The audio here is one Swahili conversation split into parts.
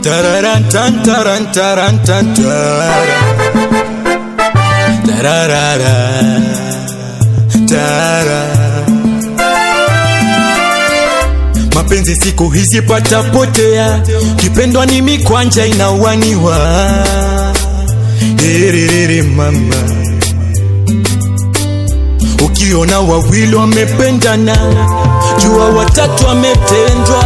Tararan tan taran taran tan tara. Tararara. Tara. Mapenzi siku hizi patapotea, kipendwa ni mikwanja inawaniwa. Iriri mama, ukiona wawili wamependana, jua watatu wametendwa.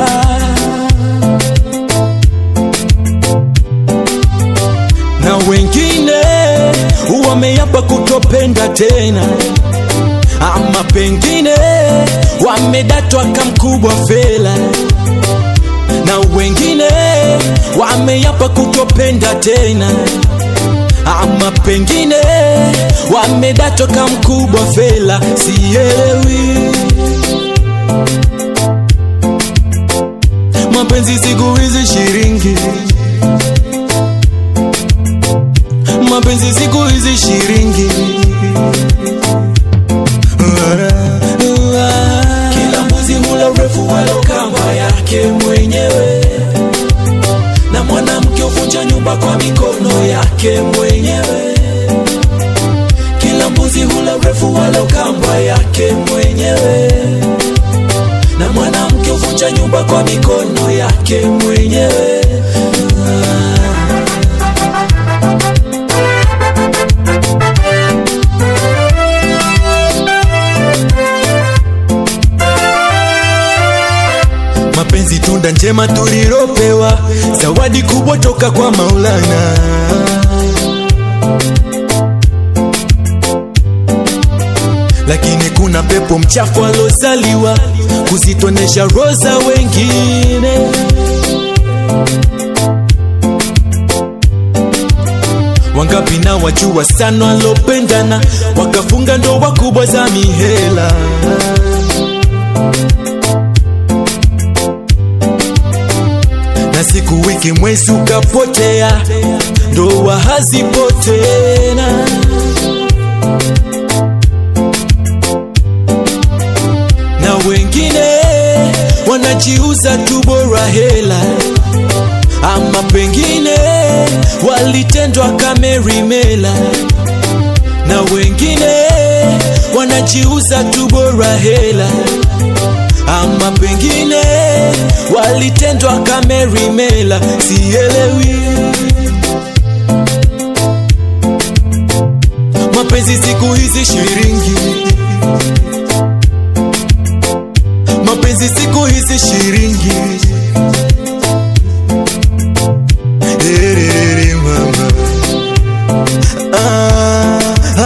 na wengine wameyapa kutopenda tena, ama pengine wamedatwa kamkubwa fela, na wengine wameyapa kutopenda tena, ama pengine wamedatwa kamkubwa fela, sielewi mapenzi siku hizi shiringi mapenzi siku hizi shiringi Kila mbuzi hula urefu wala kamba yake mwenyewe, na mwanamke huvunja nyumba kwa mikono yake mwenyewe. Kila mbuzi hula urefu wala kamba yake mwenyewe, na mwanamke huvunja nyumba kwa mikono yake mwenyewe. mapenzi tunda njema tulilopewa, zawadi kubwa toka kwa Maulana. Lakini kuna pepo mchafu alozaliwa kuzitonesha roza wengine. Wangapi na wajua sana walopendana wakafunga ndoa kubwa za mihela. na siku wiki mwezi ukapotea, ndoa hazipo tena. Na wengine wanajiuza tu bora hela, ama pengine walitendwa kamerimela. Na wengine wanajiuza tu bora hela ama pengine walitendwa kamerimela, sielewi. Mapenzi siku hizi shiringi, mapenzi siku hizi shiringi. Erere mama, ah,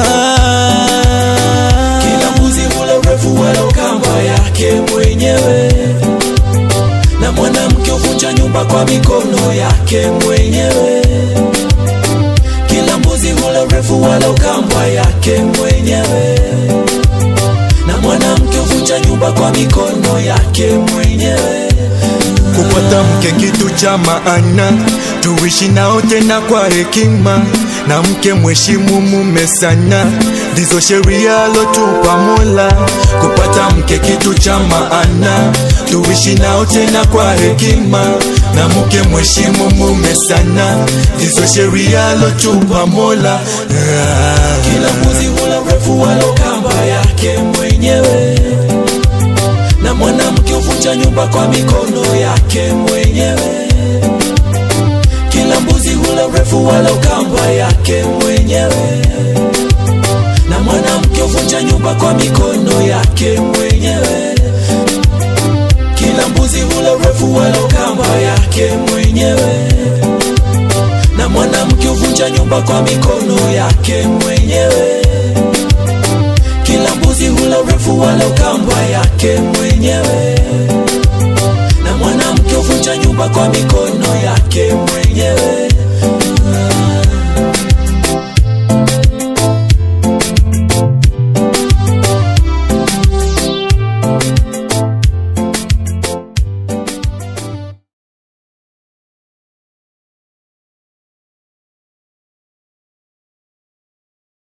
ah. Kila mbuzi hula urefu wala kamba yake mwenyewe, na mwanamke huvunja nyumba kwa mikono yake mwenyewe. Kila mbuzi hula urefu wala kamba yake mwenyewe, na mwanamke huvunja nyumba kwa mikono yake mwenyewe. kupata mke kitu cha maana, tuishi nao tena kwa hekima, na mke mheshimu mume sana, ndizo sheria alotupa Mola. Kupata mke kitu cha maana, tuishi nao tena kwa hekima, na mke mheshimu mume sana, ndizo sheria alotupa Mola. Ah. Kila mbuzi hula urefu wala kamba yake mwenyewe, na mwanamke huvunja nyumba kwa mikono yake mwenyewe. Kila mbuzi hula urefu wala kamba yake mwenyewe, na mwanamke huvunja nyumba kwa mikono yake mwenyewe. Kila mbuzi hula urefu wala kamba yake mwenyewe, na mwanamke huvunja nyumba kwa mikono yake mwenyewe. Kila mbuzi hula urefu wala kamba yake mwenyewe, na mwanamke huvunja nyumba kwa mikono yake mwenyewe.